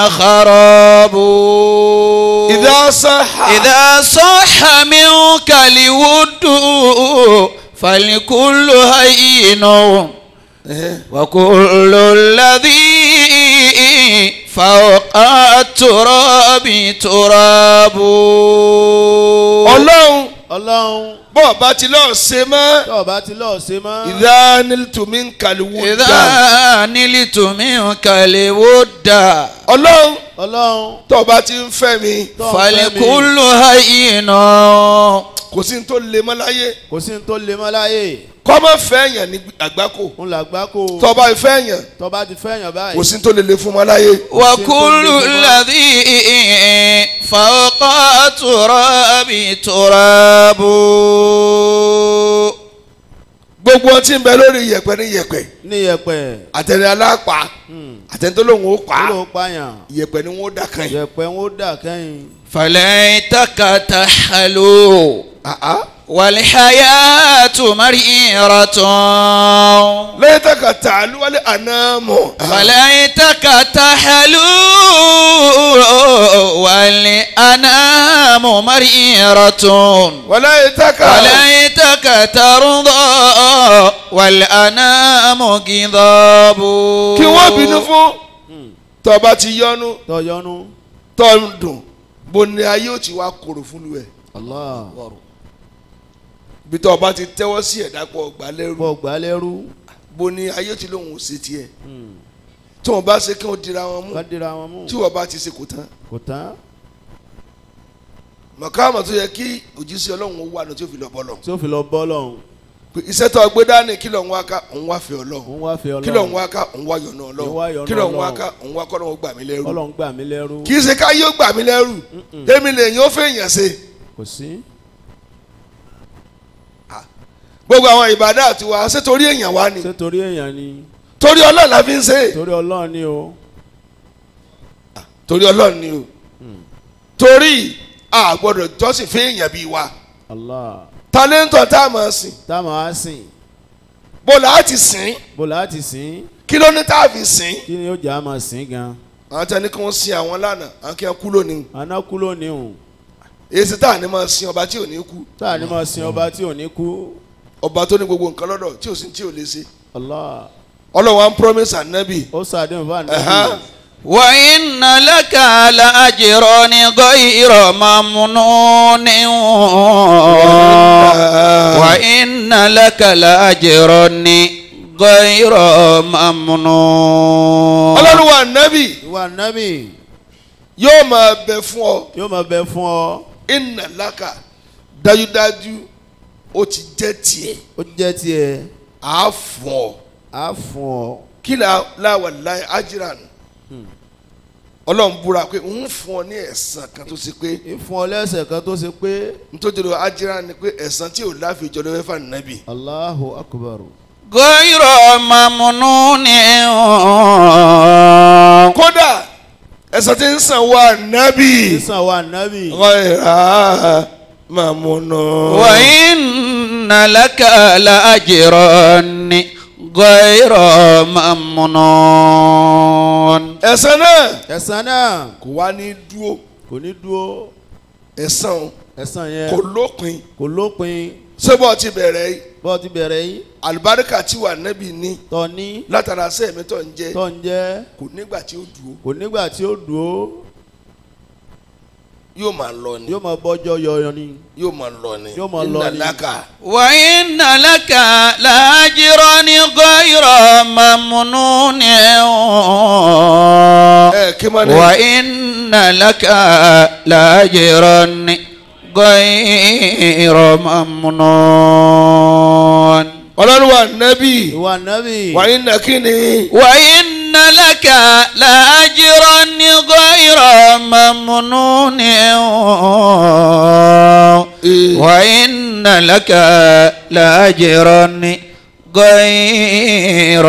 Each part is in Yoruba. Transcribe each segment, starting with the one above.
خراب إذا صح إذا صح منك الود فالكل هين وكل الذي فوق التراب تراب ọlọ́run ọlọ́run bọ́ọ̀ bá ti lọ́ọ̀ ṣe mọ́ tó o bá ti lọ́ọ̀ ṣe mọ́. ìdá nílùtùmí ń kàlùwò dà إذا نلت منك الود ọlọ́run ọlọ́run tó o bá ti ń fẹ́ mi tó o fẹ́ mi فالكل هين kò sí ní tó le mọ́ láyé kò sí ní tó lè mọ́ láyé kọ́ mọ́ fẹ́ yàn ní àgbákò ń là gbá kó tó o bá fẹ́ yàn tó o bá ti fẹ́yàn báyìí. kò sí ní tó le le fún mọ́ láyé وكل الذي فوق التراب تراب gbogbo ọtí ń bẹ lórí yẹ̀pẹ̀ ní yẹ̀pẹ̀ ní yẹ̀pẹ̀ àtẹni alápá àtẹni tó lóun ó pa kí ló pààyàn yẹ̀pẹ̀ ni wọ́n dà kan yìí. yẹ̀pẹ̀ ń ó dà kẹ́yìn. فليتك تحلو والحياة مريرة lẹ́yìn tá ka tà lúwalẹ̀ àná mọ̀. فليتك تحلو والأنام مريرة wàlẹ́yìn tá ka. وليتك ترضى والأنام غضاب kí wọ́n bínú fún tọba ti yọnu tọyọnu. tọ́ ń dùn bó ni ayé ò ti wá kóró fún lu ẹ̀ Allah bí tọba ti tẹ́wọ́ sí ẹ̀dá pọ̀ gbà lẹ́rù bọ̀ gbà lẹ́rú. bó ni ayé ò ti lóun ò ṣe tiẹ̀ tí wọ́n bá ṣe kí wọ́n dira wọn mú ká dira wọn mú. tí wọ́n bá ti ṣe kò tán kò tán mọ̀káàmọ̀ tó yẹ kí òjíṣẹ́ ọlọ́run ó wà ní tí ó fi lọ bọ́lọ̀ tí ó fi lọ bọ́ lọ́hùn. pé iṣẹ́ tó gbé dání kí lọ́n wá ká òun wá fẹ́ ọlọ́run òun wá fi ọlọ́run. kí lọ́n wá ká òun wá yọ̀nà Òun wá ọlọ́run yọ́nú kí lọ́n wá Ọlọ́run. ká òun wá kọ́ lọ́wọ́ gbà mí lẹ́rù ọlọ́run gbà mí lẹ́rú. kì í ṣe ká yóò gbà mí lẹ́rù tèmi lè yín ó fẹ́ èèyàn ṣe kò sí. gbogbo àwọn ìbàdàn àti wa ṣé torí èèyàn wá ni ṣé torí èèyàn ni torí ọlọ́run la fi ń ṣe torí ọlọ́run ni o. torí ọlọ́run ni o torí a gbọ́dọ̀ jọ́sìn fún èèyàn bíi wa Allah talẹ́ńtọ̀ tá a máa sìn táwọn á sìn bó la á ti sìn bó láti sìn kí ló ní tá a fi sìn kí ni ó jà á máa sìn gan. àwọn tí a ní kí wọ́n sin àwọn lánàá àwọn kí wọ́n kú lónìí anákú lónìí o èsì tá a ní máa sin ọba tí ò ní kú tá a ní máa sin ọba tí ò ní kú. ọba tó ní gbogbo nǹkan lọ́dọ̀ tí ò sí tí ò lè ṣe Allah ọlọ́run wa ń promise anabi ó sàdéhùn fún Ẹ̀hán. àná. وإن لك لأجرا غير ممنون وإن لك لأجرا غير ممنون ọlọ́run wa anabi ìwà nábì yóò máa bẹ fún ọ yóò máa bẹ fún ọ inna laka dájúdájú ó ti jẹ́ tiẹ̀ ó jẹ́ tiẹ̀ á fún ọ á fún ọ. kí la láwà láì ajiran ọlọ́run búra pé ń fún ọ ní ẹ̀san kan tó ṣe pé ìfún ọ lẹ́sẹ̀ kan tó ṣe pé nítorí ajiran ni pé ẹ̀san tí ò láfijọ́ ló fẹ́ fà nàbì Allahu akbar. غير ممنون kódà ẹ̀san tí ń san wà nàbì sísan wa nábì. ghayra mamunu. وإن لك لأجرا غير ممنون ẹ̀san náà ẹ̀san náà kò wá ní dúró kò ní dúró ẹ̀san ẹ̀san yẹn kò lópin kò lópin sébọ̀ ti bẹ̀rẹ̀ yìí bọ́ ti bẹ̀rẹ̀ yìí àlùbáríkà tí wà nàbì ní tọ́ ní látara sẹ́ẹ̀mí tó ń jẹ́ tọ́ ń jẹ́ kò nígbà tí ó dúró kò nígbà tí ó dúró yóò máa lọ ni yóò máa bọ́jọ́ yọyọ ni yóò máa lọ ni Yóò máa lọ ni. ìnàlákà وإن لك لأجرا غير ممنون ẹ kí máa ní. وإن لك لأجرا غير ممنون ọlọ́run wa nàbì ìwà nábì wàyí nàkínní وإن لك لأجرا غير ممنون وإن لك لأجرا غير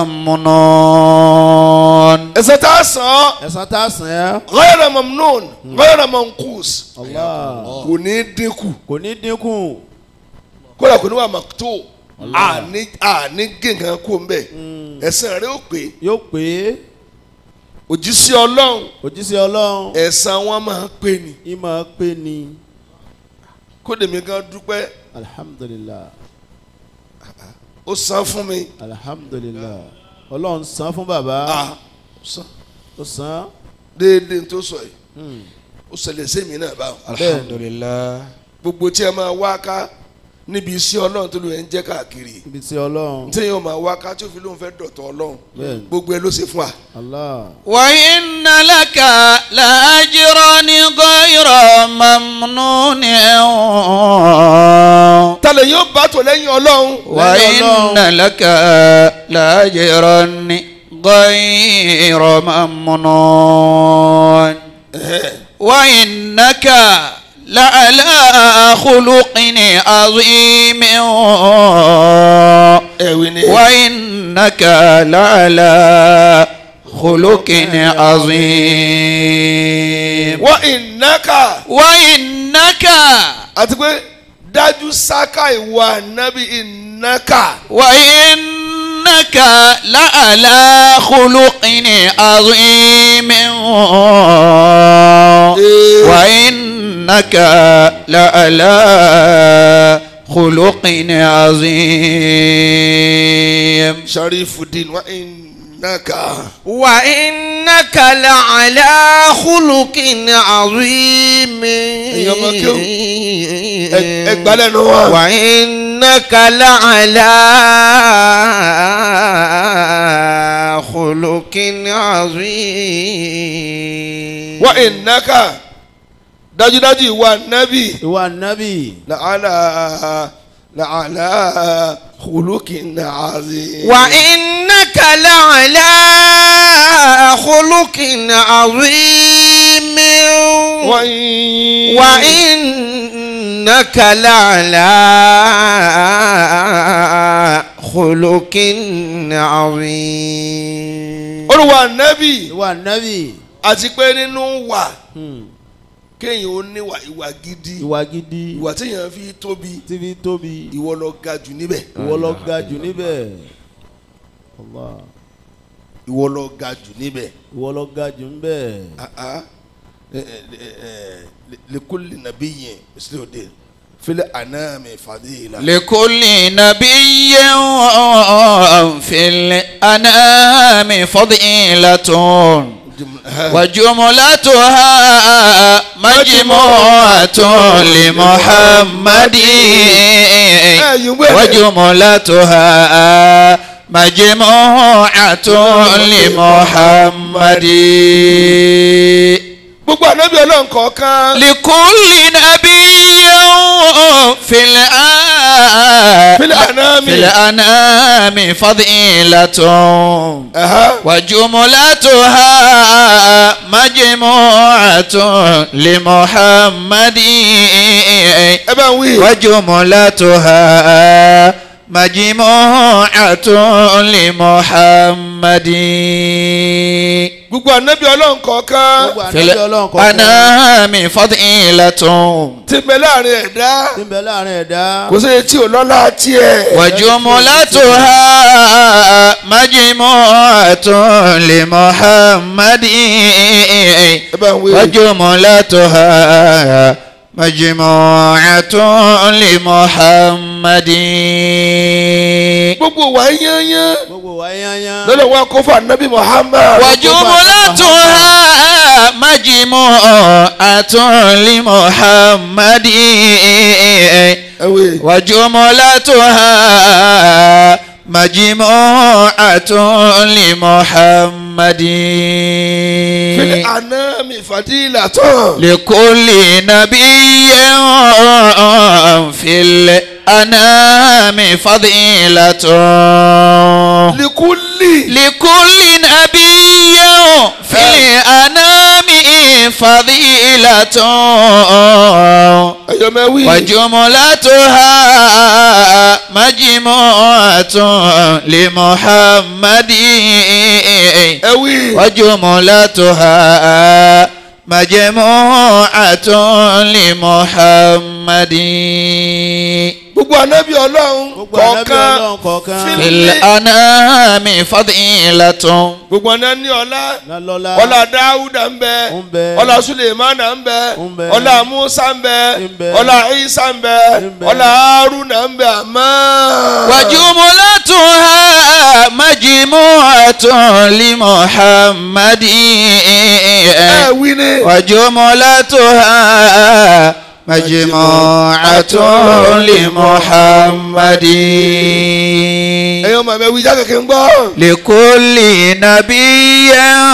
ممنون ẹsẹ̀ tá a sàn ẹ̀san tá a sàn ẹ́ ghayra mamnun ghayra manqus Allah kò ní dínkù kò ní dínkù kódà kò ní wà màkútó àní àní gé nǹkan kó ń bẹ̀ ẹ̀san rẹ̀ ó pé yóò pé òjíṣẹ́ ọlọ́run òjíṣẹ́ ọlọ́run ẹ̀san wọn máa ń pè ní ìmọ̀ pé ni kódèmí gan dúpẹ́ alhamdulilah ó san fún mi alhamdulilah ọlọ́run san fún bàbá ah san ó san déédéé tó sọ yìí Hmm. ó ṣẹlẹ̀ sí mi náà báwọn alhamdulillah gbogbo tí ẹ máa wá ká níbi iṣẹ́ ọlọ́run tó ló ń jẹ́ káàkiri ibi tí ọlọ́run tí yóò máa wá ká tí ó fi lóun fẹ́ dọ̀tọ̀ ọlọ́run bẹ́ẹ̀ gbogbo ẹ ló ṣe fún wa. allah وإن لك لأجرا غير ممنون tálẹ̀ yóò bá tò lẹ́yìn ọlọ́run وإن لك لأجرا غير ممنون وإنك لعلى خلق عظيم ẹ̀wì ni وإنك لعلى خلق عظيم wọ́n ìnáka وإنك àti pé dájú sáká ìwà nábì ìnáka وإنك لعلى خلق عظيم وإنك لعلى خلق عظيم Sharifuddin wọ́n ìnáka. وإنك لعلى خلق عظيم Ẹ̀yin ọmọ kéwù, ẹ gbà lẹ́nu wa. وإنك لعلى خلق عظيم wọ́n ìnáka dájúdájú ìwà nábì ìwà nábì làálà làálà khuluqin azim. وإنك لعلى خلق عظيم wọ́n وإنك لعلى خلق عظيم olùwà nábì ìwà nábì àti pé nínú wà Hmm. kéèyàn ó níwà ìwà gidi ìwà gidi ìwà téèyàn fi tóbi tí fi tóbi ìwọ lọ ga jù níbẹ̀ ìwọ lọ ga jù níbẹ̀ Allah ìwọ lọ ga jù níbẹ̀ ìwọ lọ ga jù níbẹ̀ Ah, ah. Eh, eh, eh, li- likulli nabiyyin misluddin fil anami fadila. لكل نبي في الأنام فضيلة وجملتها مجموعة لمحمد وجملتها مجموعة لمحمد gbogbo ànábì ọlọ́run kọ̀ọ̀kan لكل نبي في الآن fil anami. في الأنام فضيلة Aha. وجملتها مجموعة لمحمد ẹ bá ń wí. وجملتها مجموعة لمحمد gbogbo ànábì ọlọ́run kọ̀ọ̀kan gbogbo في ànábì ọlọ́run kọ̀ọ̀kan الأنام فضيلة ti bẹ láàrin ẹ̀dá tí ń bẹ láàrin ẹ̀dá kò sí etí ò lọ́lá tiẹ̀. وجملتها مجموعة لمحمد ẹ bá ń wí. وجملتها مجموعة لمحمد gbogbo wa yányán gbogbo wa yányán lọ́dọ̀ wa kó fún ànábì Muhammad. وجملتها مجموعة لمحمد ẹ wí. وجملتها مجموعة لمحمد fil anami fadila tán. لكل نبي في الأنام فضيلة likulli. لكل نبي في الأنام فضيلة ẹ̀yọ́ mẹ́ wí. وجملتها مجموعة لمحمد ẹ wí. وجملتها مجموعة لمحمد gbogbo anabi ọlọ́run gbogbo ànábì kọ̀ọ̀kan ọlọ́run kọ̀ọ̀kan fil- fil anami fadilatun. gbogbo ọ̀nà ní ọlá lálọ́lá ọlá dáúdà ń bẹ ń bẹ ọlá sulemana ń bẹ ń bẹ ọlá musa ń bẹ ń bẹ ọlá isa ń bẹ ń bẹ ọlá haruna ń bẹ àmọ́. وجملتها مجموعة لمحمد ẹ wí ni. وجملتها مجموعة لمحمد ẹ̀yin ọmọ mi wí jákèké ń gbọ́. لكل نبي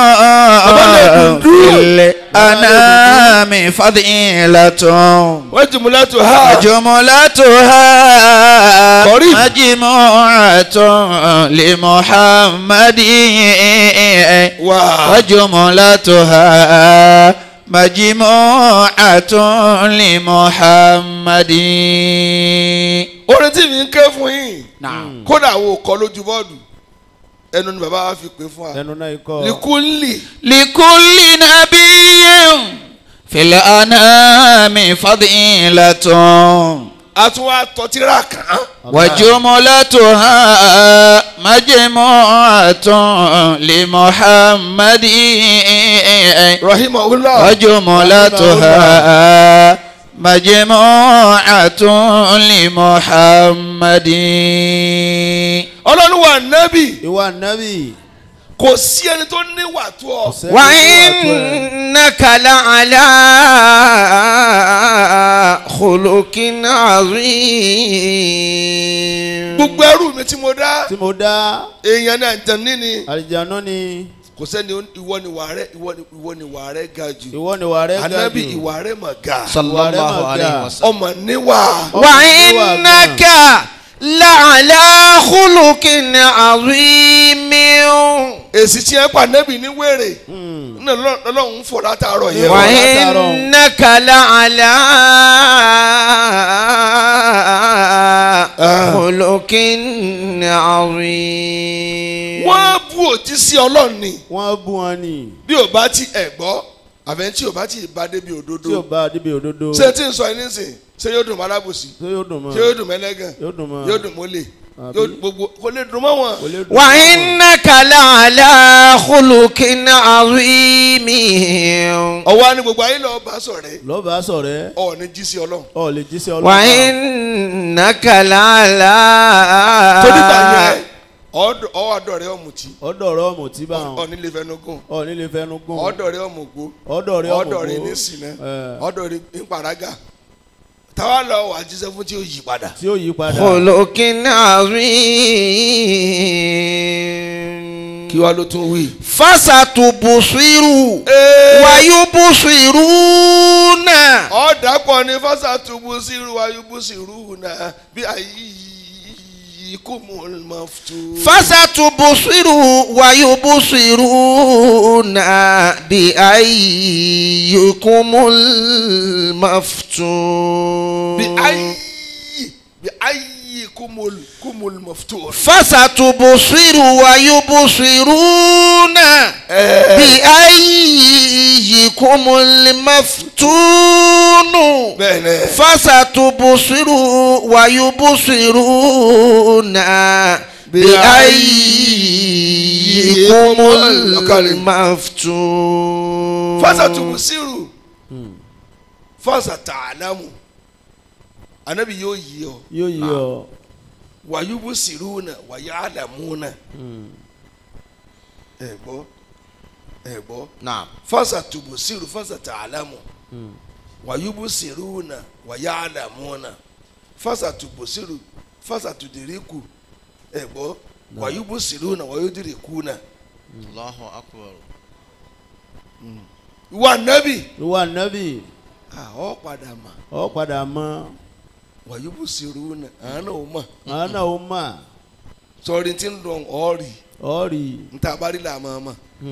في الأنام فضيلة wọ́n ti múlẹ̀ tó ha. وجملتها قريب. مجموعة لمحمد wà. وجملتها مجموعة لمحمد orin tí mi ń ké fún yín. نعم kódà wo kọ lójú bọ́ọ̀dù ẹnu ni bàbá wa fi pè fún wa. ẹnu náà ikọ̀ likunli لكل نبي في الأنام فضيلة àtúwà tọ́tírà kàn án. وجملتها مجموعة لمحمد rahimahullah. وجملتها مجموعة لمحمد ọlọ́run wà nábì ìwà nábì kò sí ẹni tó níwà tó ọ. ọ̀sẹ̀ وإنك لعلى خلق عظيم gbogbo ẹrú mi tí mo dá tí mo dá èèyàn náà tẹ̀ níní àlìjáná ni kò sẹ́ni ìwọ ni ìwà rẹ ìwọ ni ìwọ ni ìwà rẹ ga jù ìwọ ni wà rẹ ga anabi jù ìwà rẹ mà ga صلى الله عليه وسلم ọmọ níwà وإنك لعلى خلق عظيم èsì tí ẹ pa anabi ní wèrè ní ọlọ́run ń fọ̀ látàárọ̀ yẹn Wà- وإنك لعلى خلق عظيم wọ́n bú òjíṣẹ́ ọlọ́run ni wọ́n bú wọn ni bí ò bá ti ẹ̀ gbọ́ àbẹ̀ tí ò bá ti bá débi tí ò òdodo bá débi òdodo ṣé tí ń sọ ẹni sìn ṣé yóò dùn mọ́ alábòsí ṣé yóò dùn mọ́ ṣé yóò dùn mẹ́lẹ́gàn yóò dùn mọ́ yóò dùn mọ́lẹ̀ Àbí? yóò gbogbo kò lè dùn mọ́ wọn. kò lè dùn mọ́. وإنك لعلى خلق عظيم ọwọ́ á ní gbogbo ayé lọ́ọ́ bá sọ̀rẹ́ lọ́ba sọ̀rẹ́ ọ̀ ní jí sí ọlọ́run. ọ lè jíṣẹ́ ọlọ́pàá وإنك لعلى torí gbà yẹn ọ̀dọ̀ ọwọ́ àdọ̀ rẹ ọ̀mùtí ọ̀dọ̀ rẹ ọmọ tí bá wọn ọ̀ní lè fẹnugún ọ nílé fẹnu gún ọ̀dọ̀ rẹ ọ̀mùgbó ọ̀dọ̀ rẹ ọmọ ọ̀dọ̀ rẹ ní sinẹ́ ọ̀dọ̀ rẹ ní paraga táwa lọ wà jíṣẹ́ fún tí ó yí padà. tí ó yí padà خلق عظيم kí wàá ló tún wí. فستبصر Ee. ويبصرون ọ̀dàpọ̀ ni fásitì tubu síru ayubu síru náà bí ayé kò mú un mọ̀ tó. فستبصر ويبصرون بأيكم المفتون bí ayé bí ayé kò mú un kò mú un mọ̀ tó. فستبصر ويبصرون بأيكم المفتون bẹ́ẹ̀ ni فستبصر ويبصرون بأيكم المفتون fásitì tubu síru fásitì tààlámù anabi yóò yí ọ yóò yí ọ wàyúbù síru náà wàyà àdàmú náà ẹ gbọ́ ẹ gbọ́. نعم fasatubsiru fasata'lamu wayubsiruna wayalamuna fasatubsiru fasatudiriku ẹgbọ wayubsiruna wayudirikuna. Allahu akbar. ìwà nẹ́bì ìwà nábì àwọn padà mà ọ padà mọ wayubsiruna àánú ò mọ̀ àwọn náà ó mà sọrí tí ń dùn ọ́ọ̀rì ọ rí níta bá rí làmọ́ ọmọ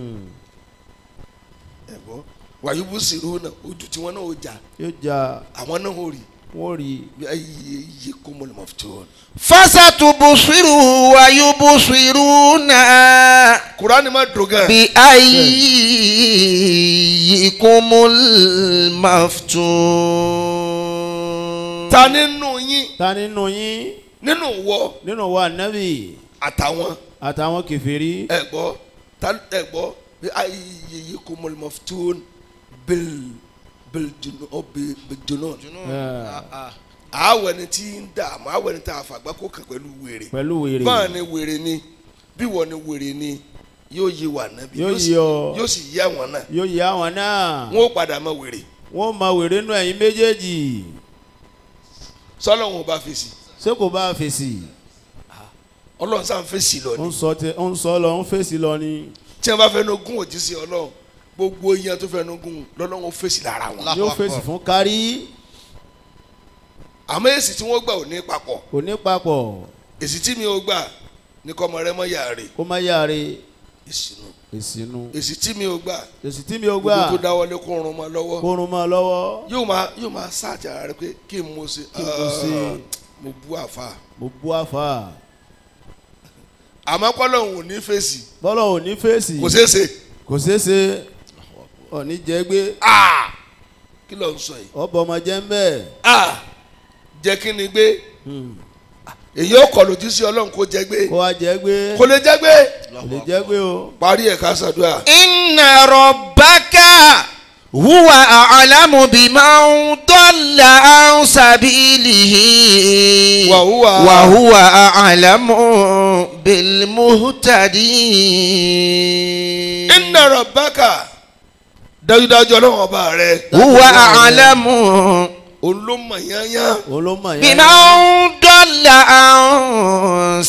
ẹgbọ wayubsiruna ojú tí wọn náà ó jà yóò jà àwọn náà ó rí wọ́n rí bí ayé yé kó mọ̀ lọ́mọ́ tó. فستبصر ويبصرون kurani ma dùn gan. بأيكم المفتون ta nínú yín ta nínú yín nínú wọ nínú wa nábì àtàwọn àtàwọn kẹfìrí ẹ̀gbọ́ ta ẹ̀gbọ́ bí ayé kò mọ̀ lọ́mọ tó bil bil junu ọ bil bil junu. àwọ̀ ẹni tí ń dààmú àwọ̀ ẹni tí a fàgbà kó kàn pẹ̀lú wèrè pẹ̀lú wèrè báà ni wèrè ni bí wọ́n ni wèrè ni yóò yí wà nábì Yóò sì- yí ọ. yóò sì yí àwọn náà yóò yá àwọn náà wọn ó padà mọ wèrè wọ́n máa wèrè nù ẹ̀yin méjèèjì sọlọ́run ò bá fèsì ṣé kò bá fèsì ọlọ́run sáà ń fèsì lọ ó ni ń sọ tẹ ó ń sọ lọ ó ń fèsì lọ ni tí wọ́n bá fẹ́ nu gún òjíṣẹ́ ọlọ́run gbogbo iyan tó fẹ́ nu gún lọ́lọ́run ó fèsì lára wọn Allahu yóò Akbar. fèsì fún kárí àmọ́ èsì tí wọ́n gbà ò ní papọ̀ kò ní papọ̀ èsì tí mi ò gbà ní kọ́ ọmọ rẹ mọ́ yà rè kó má yáre èsì nu èsì nu èsì tí mi ò gbà èsì tí mi ò gbogbo gbà tó dáwọ́lé kó rún mọ́ lọ́wọ́ kó rún mọ́ lọ́wọ́ yóò máa yóò máa sáàtì ara rẹ pé kí n mo ṣe Kí n mo ṣe? Ah, mo bú àfa mo bú àfà àmọ́ pọ́lọ́hún ò ní fèsì bọ́lọ̀ ò ní fèsì kò ṣeé ṣe kò ṣeéṣe ọ̀ní jẹ́ gbé Ah! kí ló ń sọ yìí ọ̀bọ̀ ọmọ jẹ́ ń bẹ́ẹ̀ Ah! jẹ́ kí ni gbé èyí ó kọ̀ lòdì sí ọlọ́run kó jẹ́ gbé kó wá jẹ́ gbé kò lè jẹ́ gbé kò lè jẹ́ gbé o parí ẹ̀ ká ṣàdúrà. inna rabbaka huwa a'lamu biman dalla an sabilihi Wa huwa- wa huwa a'lamu bil muhtadin inna rabbaka dájúdájú ọlọ́run ọba rẹ huwa a'lamu olómọ yányán òun ló mọ̀ yẹn biman dalla an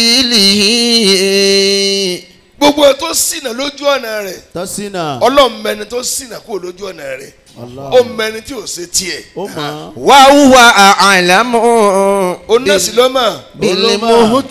sabilihi gbogbo ẹ tó ṣìnà lójú ọ̀nà rẹ̀ tọ́sínà ọlọ́run mẹni tó ṣìnà kúrò lójú ọ̀nà rẹ̀ Allah. ó mẹni tí ò ṣe tiẹ̀ ó mọ̀ wa huwa a'lamu òun náà sì lọ́mọ bil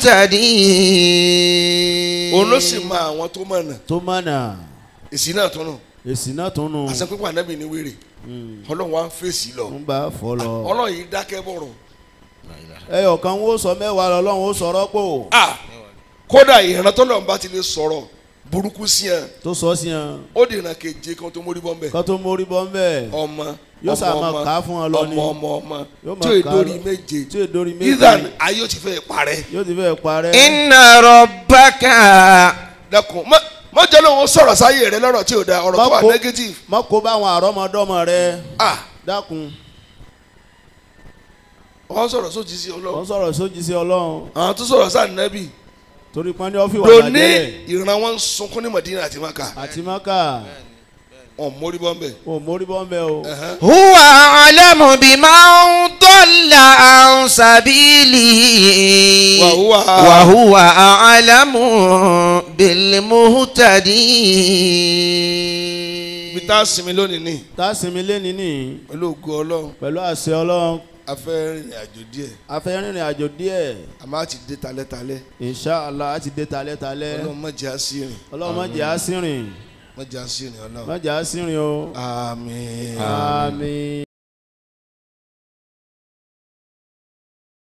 muhtadin òun ló sì mọ àwọn tó mọ̀nà tó mọ̀nà èsì náà tó nù èsì náà tún nù àṣẹ pípa ànábì ní wèrè ọlọ́run wa ń fèsì lọ ń bá fọ́ lọ ọlọ́run yìí dákẹ́ bọ̀rọ̀ ẹyọ kan wo sọ mẹ́wàá lọ lọ́run ó sọ rọ́pò ah kódà ìran tó lọ́n bá ti lè sọ̀rọ̀ burúkú sí ẹ tó sọ sí yẹn ó dènà keje kan tó mórí bọ́m̀bẹ̀ kó tó mórí bọ́ ń bẹ̀ ọmọ Yóò ọmọ sá máa ọmọ, kà á fún wọn lọ ni. ọmọ ọmọ ọmọ Yóò tí máa ò kà á dórí lọ. méje tí èdè orí méjì ethan ayé ó ti fẹ́ parẹ́ yóò ti fẹ́ parẹ́ inna rabbaka dẹkun mọ mọ jẹ́ lóun sọ̀rọ̀ sáyé rẹ lọ́rọ̀ tí ò da ọ̀rọ̀ tó wà Má kó- negative má kó bá àwọn àrọ́mọdọ́mọ rẹ ah dákun wọ́n sọ̀rọ̀ sójì sí wọ́n ọlọ́run sọ̀rọ̀ sójì sí ọlọ́run àwọn tó sọ̀rọ̀ sáà nẹ́bì torí pọ́n ní ọ́fíì wà lóní lájẹ́lẹ̀ ìran wọn ń sunkún ní Madina àti Maka àti maka wọn mórí bọ́m̀bẹ̀ ò mórí bọ́ ń bẹ̀ o huwa a'lamu biman dalla an sabilihi Wa huwa- wa huwa a'lamu bil muhtadin ibi tá a sinmi lónìí ní tá a sinmi lẹ́ni ní pẹ̀lú ògo ọlọ́run pẹ̀lú àṣẹ ọlọ́run a fẹ́ rìnrìn àjò díẹ̀ a fẹ́ rìnrìn àjò díẹ̀ a máa ti dé talẹ́talẹ́ inṣàlá a ti dé talẹ́talẹ́ ọlọ́run má jẹ́ àsìrìn ọlọ́run má jẹ́ àsìrìn má jẹ́ àsìrìn ọlọ́run má jẹ́ àsìrìn o àmín. àmín.